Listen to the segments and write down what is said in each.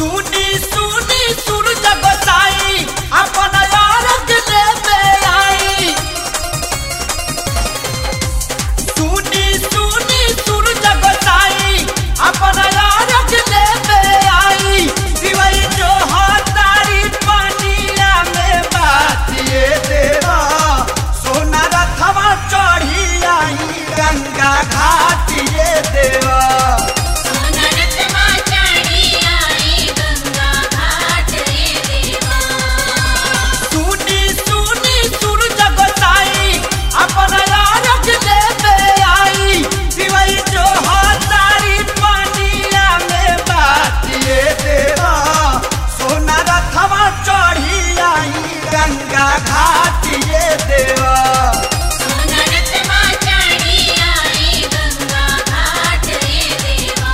सुनी सुनी सूरज गोसाई अपन यारक लेते आई सुनी सुनी सूरज गोसाई अपन यारक लेते आई दिवई जो हातारी पानिया में बातिए देवा सोना रथवा चढ़ी आई गंगा घाटिए देवा सोनरत्मा चढ़ी आई गंगा घाट रे देवा सुनी सुनी सूरज गोसाई अपन यारक लेते आई दिवई जो हातारी पानिया में बातिए देवा सोना रथवा चढ़ी आई गंगा घाटिए देवा सोनरत्मा चढ़ी आई गंगा घाट रे देवा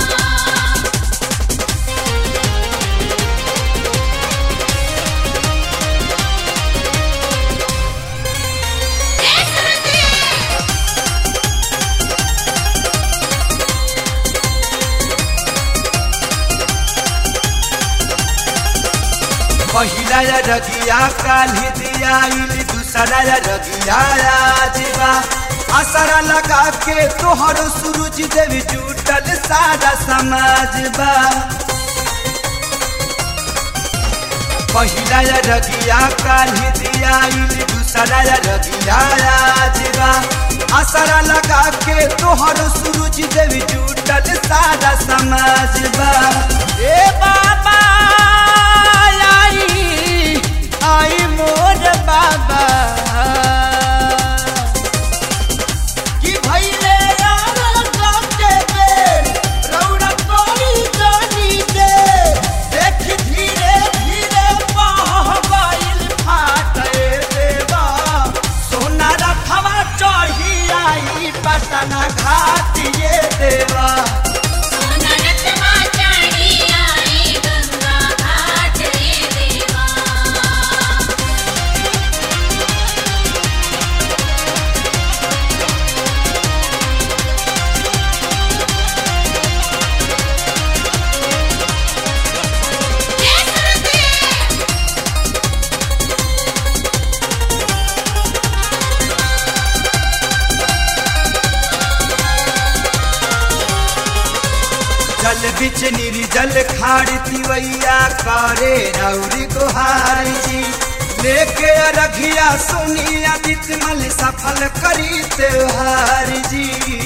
पहिला या रगिया काली दियाइल दूसरा या रगिया आजबा असरा लगा के तोहर सूरज देव जुटल सारा समाज बा पहिला या रगिया काली दियाइल दूसरा या रगिया आजबा असरा लगा के तोहर सूरज देव जुटल सारा समाज बा ए बाबा आई आई मोर बाबा कि भैले यार गाते बेर रौरा कोरी जानी दे देख धीरे धीरे बहबाइल फाटे देवा सोना रथवा चढ़ी आई पटना घाटिए देवा सोनरत्मा चढ़ी आई गंगा घाट रे देवा जल बिच निर्जल खाड़ तिवैया करे रौरी गुहार जी लेके रघिया सुनिया दितमल सफल करी त्योहार जी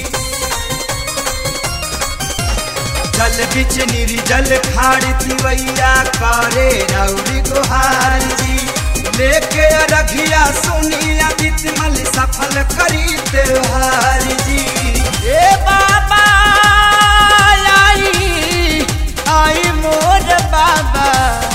जल बिच निर्जल खाड़ तिवैया करे रौरी गुहार जी लेके रघिया सुनिया दितमल सफल करी त्योहार जी ए बाबा आई आई मोर बाबा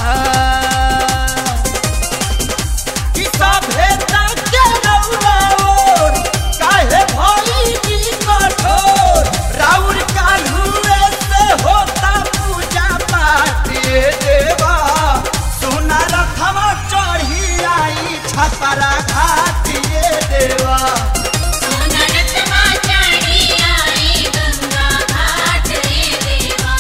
कि सभे ताके रौराओर, काहे भई की कठोर? राउर काल्हुए से होता पूजा पाठ ये देवा। सोना रथवा चढ़ी आई छपरा घाट ये देवा सोनरत्मा चढ़ी आई गंगा घाट रे देवा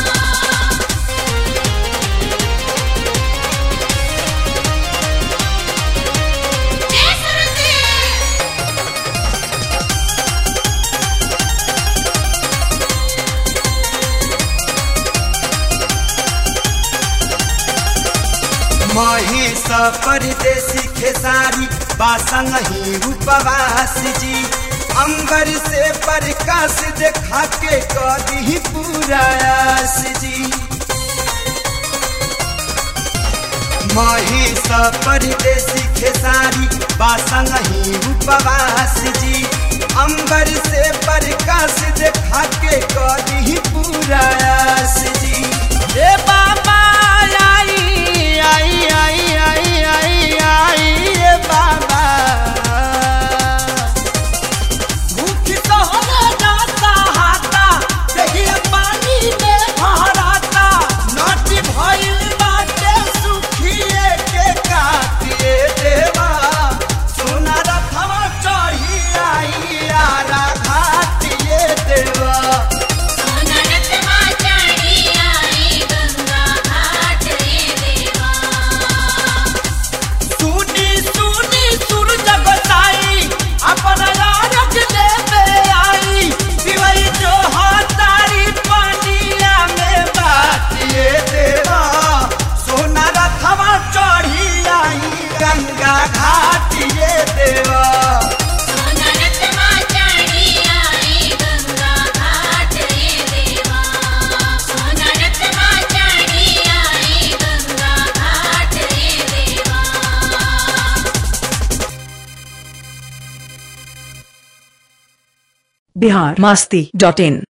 महेश परदेसी खेसारी बासंग ही उपवास जी अंबर से प्रकाश देखा के कदी पूरायास जी महेश परदेसी खेसारी बासंग ही उपवास जी अंबर से प्रकाश देखा के कदी पूरायास जी ए बाबा आई आई आई आई आई आई ए बाबा भूख सहना जाता हाथा देखिए पानी में भराता नाटी भइल बाटे सुखिए के काटिए देवा सोना रथवा चढ़ी आई आरा घाटिए देवा सोनरत्मा चढ़ी बिहार मास्ती डॉट इन